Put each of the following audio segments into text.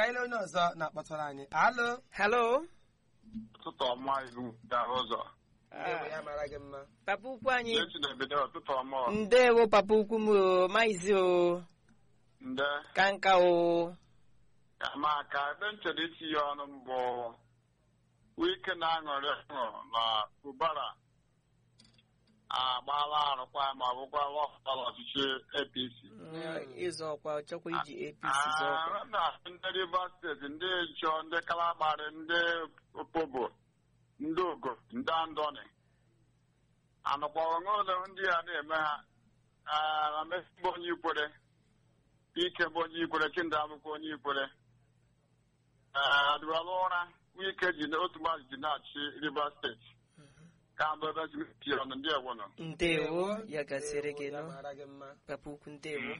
ka anyị lee onye ọzọ na-akpọtụrụ anyị alo halo ụtụtụ ọma ilu gara ụzọ Ewe ya mara gị mma papa ukwu anyị echi na-ebido ụtụtụ ọma ọ. ndewo papa ukwu m o maizi o nde ka nka o ama ka ebe m chere itinye ọnụ mbụ wike na-aṅụrị ọṅụ na ubara agbaala arụkwa ma ọ bụkwa lọpụtara ọchịchị apc ịzọ ọkwa ọ chọkwa iji apc zọ ọkwa Ah, na ndị rivers steeti ndị nchọ ndị kalabari ndị opobo ndị ogo ndị andoni anụkpọrọ n'ụlọ ndị a na-eme ha Ah, na Messi bụ onye ikwere ike bụ onye ikwere chindị abụkwa onye ikwere Ah, adịwala ụra wike ji na otu mmadụ ji na-achị rivers steeti ka mbụ ebe ji ọnụ ndị ewonụ ndewo ya gasịrị gị Ewe ya nụ mara gị mma papa ukwu ndewo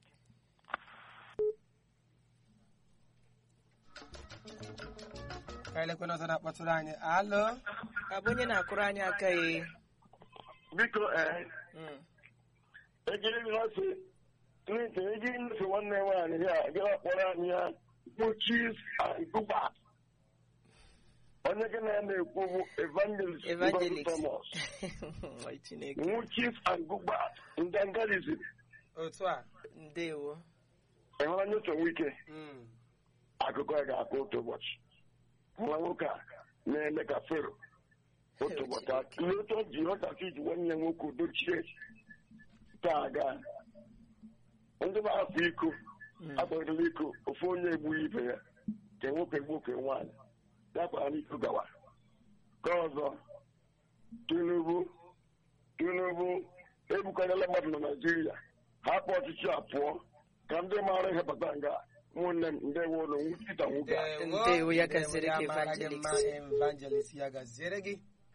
ka anyị lekwe onye ọzọ na-akpọtụrụ anyị alo abụ onye na-akụrụ anyị aka ya biko ee ejiri nọọsụ n'ite ejiri nọọsụ nwanne m nwaanyị ya gara kpọrọ anyị ya kpuchis agụba onye gị na ya na-ekwu bụ evangelist Ngozi evangelist Thomas Nwa chineke nwuchis agụba ndangalizm otu a ndewo enwere nyocha wike Mm. akụkọ ya ga-akụ otu ụbọchị nwa nwoke a na-eme ka fero otu ụbọchị atụle otu o ji ọdachi ji nwanne ya nwoke dochie taa aga ndị na-afụ iko akpọrọla iko ofu onye egbughị ibe ya ka nwoke gbuo ka nwaanyị ya kwara n'iko gawa ka ọzọ tinubu tinubu ebukarịla mmadụ na naijiria hapụ ọchịchị a pụọ ka ndị maara ihe bata nga ụmụnne m ndewo ụlọ nwụchita nwoke a Ndewo, ya gaziri Ndewo, gị, ya mara gị evangelist. mma, evangelist ya gaziere gị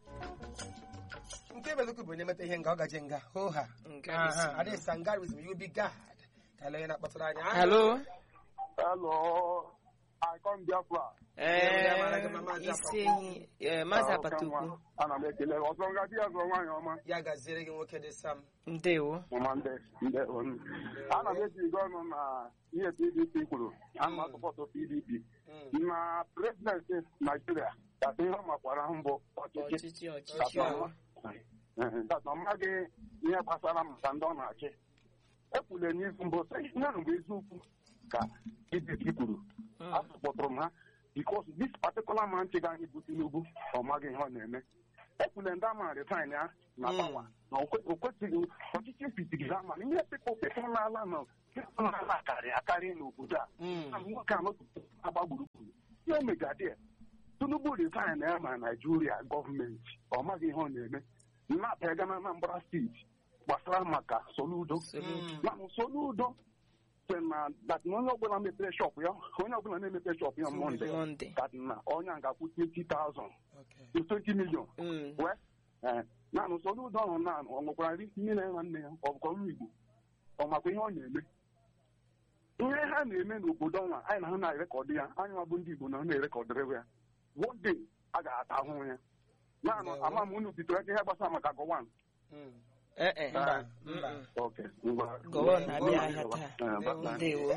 nke belukwu bụ onye meta ihe nga ọ gaje nga hoha Ngarism. adịghị sangarism you be god ka ele onye na-akpọtụrụ anyị halo Hello, I come Biafra. ee mara gị mma, Maazị isi ehi ee, maazị apata ukwu Ana m ekele gị. ọzọ nga di ya zụrụ nwaanyị ọma ya gaziere gị nwoke dị sam ndewo ọma ndị ndị onu. ana m eji gị ọnụ na ihe pdp kwuru ana m asọpọtụ pdp Mm. na prezidenti naijiria kasị ihe ọ makwara mbụ ọchịchị ọchịchị ọchịchị Ọchịchị ahụ. kasị ọ maghị ihe gbasara maka ndị ọ na-achị ekwule n'izu mbụ sị ihe ahụ bụ eziokwu ka pdp kwuru Mm. asọpụtụrụ m ha because this particular man chịga anyị bụ tinubu ọ maghị ihe ọ na-eme ekwule ndị ama retain ya na Mm. pawa na o kwe- o kwesịghị ọchịchị fitiri ha mana ihe pịpụ pịpụ n'ala na pịpụ n'ala akarị akarị n'obodo a Mm. na nwoke a nọtụtụ agba gburugburu ihe megadị tinubu retain ya ma naijiria gọọmenti ọ maghị ihe ọ na-eme nnapụ ga na anambra steeti gbasara maka soludo Soludo. mana soludo sị na that na onye ọbụla mepere shọpụ ya onye ọbụla na-emepe shọpụ ya mọnde Monday. that na onye a ga-akwụ 20,000 Okay. to 20 million Mm. wee ee naanị soludo ahụ na ọ nwekwara nri nne na nwanne ya ọ bụkwa nwa igbo ọ makwa ihe ọ na-eme ihe ha na-eme n'obodo ọnwa anyị na ha na-erekọdụ ya anyị nwa bụ ndị igbo na ha na-erekọdịrị ya one day a ga-ata ahụhụ ya naanị Ndewo. ama m unu bidoro ihe gbasara maka gọwan Mm. ee e Mba, Mm, mba. mm. ok ngwa Gọwan na-abịa ahịa taa. Eh, bye-bye. ndewo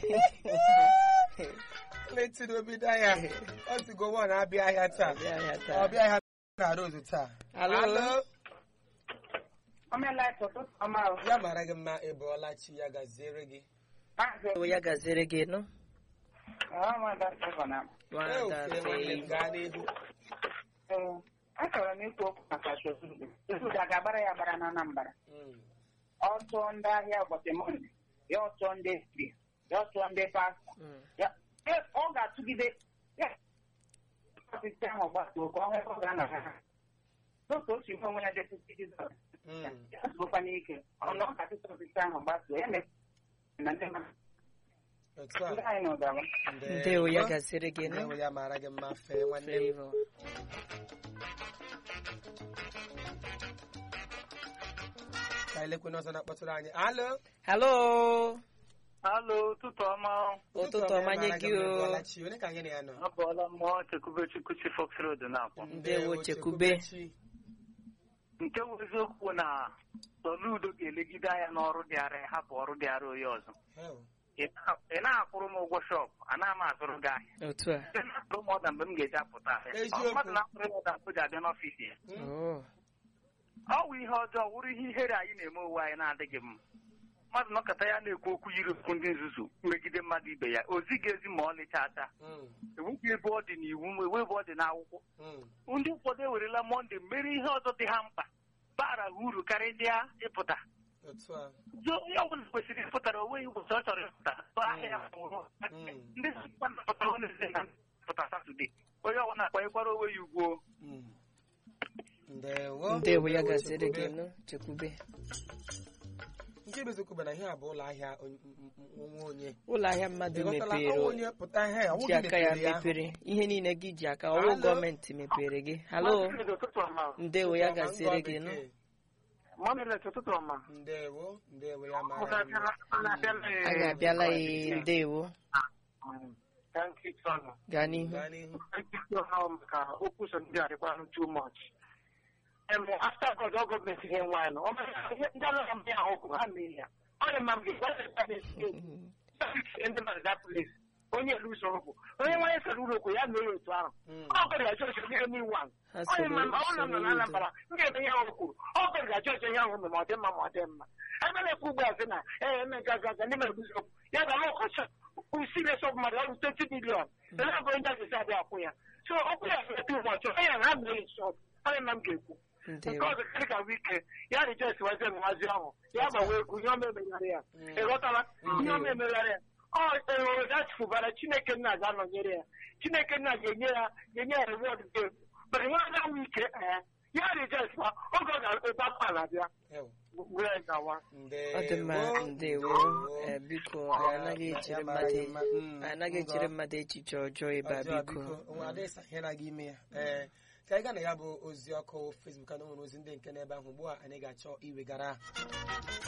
letiri obido ahịa ọ sigo nwa na-abịa ahịa taa Abịa ahịa taa. ọbịa ahịa na rozu taa Alo. ya mara gị mma ịbụọla chi ya gaziere gị ndewo ya gaziere gị nụ nwada Eofere nwanne m Faye. gaa n'ihu achọrọ m ikwu okwu maka Soludo Soludo a ga-agbara ya agbara na Anambra Mm. ọ tụọ ndị ahịa ụbọchị Mọnde ya ọ tụọ ndị dibịa ya ọ tụọ ndị pastọ Mm. ya e- ọ ga-atụgide ya ọchịchị ahụ gbatuo ka ọ hụ ebe ọ ga-anọ ha n'otu o si hụ onwe ya depụta Jizọs Mm. ya zụkwa n'ike ọnụ ọ ga-atụta ọchịchị ahụ gbatuo ya mere na ndị mmadụ otu a ndị anyị na ụdara ndewo ya gaziere gị Ndewo nụ ya mara gị mma fee nwanne m Flavor. ka anyị lekwe n'ọzọ na-akpọtụrụ anyị alo halo Halo, ụtụtụ ọma. ụtụtụ ọma nye gị o ịbụọla chi onye ka anyị na ya nọ Abụọla mmụọ Chekwube Chukwu si Fox Road na-akpọ. Ndewo, Chekwube. chi. Nke bụ eziokwu na Soludo ga-elegide anya n'ọrụ dịara ya hapụ ọrụ dịara onye ọzọ. Hell. ị na- ị na-akwụrụ m ụgwọ shọpụ anaghị m azụrụ gị ahịa otu a Ị na-akwụrụ m ọda mgbe m ga-eji apụta ahịa Eziokwu. Ọ mmadụ na-akwụrụ m ọda mgbe o ji abịa n'ọfịs ya Oh, ọ wụ ihe ọjọọ wụrụ ihe ihere anyị na-eme onwe anyị na-adịghị mma mmadụ nọkọta ya na-ekwu okwu yiri okwu ndị nzuzu megide mmadụ ibe ya o zighị ezi ma ọ lịcha ata Mm, ewepụ ebe ọ dị n'iwu ewe ebe ọ dị n'akwụkwọ mm. ndị ụfọdụ ewerela mọnde mere ihe ọzọ dị ha mkpa bara ha uru karịa ịpụta otu a Zo onye ọbụla kwesịrị ịpụtara onwe ya ụbọchị ọ chọrọ ịpụta tụọ ahịa ya fụrụ. Mm. ndị pụtara Wednesde na pụta Satọde onye ọbụla akpanyekwara onwe ya ugwu Mm. ndewo ndewo ya gaziri gị nụ chekwube nke bụ eziokwu bụ na ihe a bụ ụlọ ahịa onye- m- m- onwe onye ụlọ ahịa mmadụ Ị ghọtala? mepere Ọ onye pụta ihe a, ọ ji gị aka ya mepere ya. mepere ihe niile gị ji aka ọwụ Halo? gọọmenti mepere gị halo ndewo ya gaziri gị nụ Mamilet ụtụtụ ọma ndewo ndewo ya mara mma. anyị abịala ya ndewo gaa n'ihu gaa n'ihu maka okwu so ndị adịkwanụ too much after God ọ gọọmenti ihe nwaanyị nọ ndị anaghị m ya ọkụ ha mee ya ọ dị mma m ga-egwa ndị mmadụ that place onye elu usoro okwu onye nwaanyị sara ụlọ okwu ya mee ya otu ahụ Mm. ọ gọrọ ga chọọchị ihe n'iwu ahụ ha ọ dị mma ọ bụrụ na m nọ na soro Anambra m ga-eme ihe ahụ kwuru ọ gọrọ ga chọọchị ihe ahụ mere ma ọ dị mma ma ọ dị mma ebe na-ekwu ugbu a sị na ee eme gaga ga ndị mere okwu ya ga ọkọchị usiri sọ mmadụ ọrụ 20 milion ele ego ndị asịsị adịghị akwụ ya so okwu ya ga-ete ụbọchị onye ya na ha mere nsọ ọ dị mma m ga-ekwu nke ndewo ọzọ karị ka wike ya rijes wazie nwazi ahụ ya gbawa egwu ihe ọma emegharị ya ị ghọtala ihe ọma emegharị ya ọ enwere dachifụbara chineke nna ga-anọnyere ya chineke nna ga-enye ya ga-enye ya reward dị egwu mana nwa aga wike ee ya rijes ma oge ọ ga-ebe akwa na-abịa Ewo. wee gawa ọ dị mma ndewo ndewo ee, biko anyị anaghị echere mmadụ anyị anaghị echere mmadụ echiche ọjọọ ebe a ọjọọ biko biko onwe adịghị sahịara gị ime ya ee ka anyị gaa na ya bụ ozi ọkụ Facebook a na o nwere ozi ndị nke n'ebe ahụ ugbu a anyị ga-achọ iwegara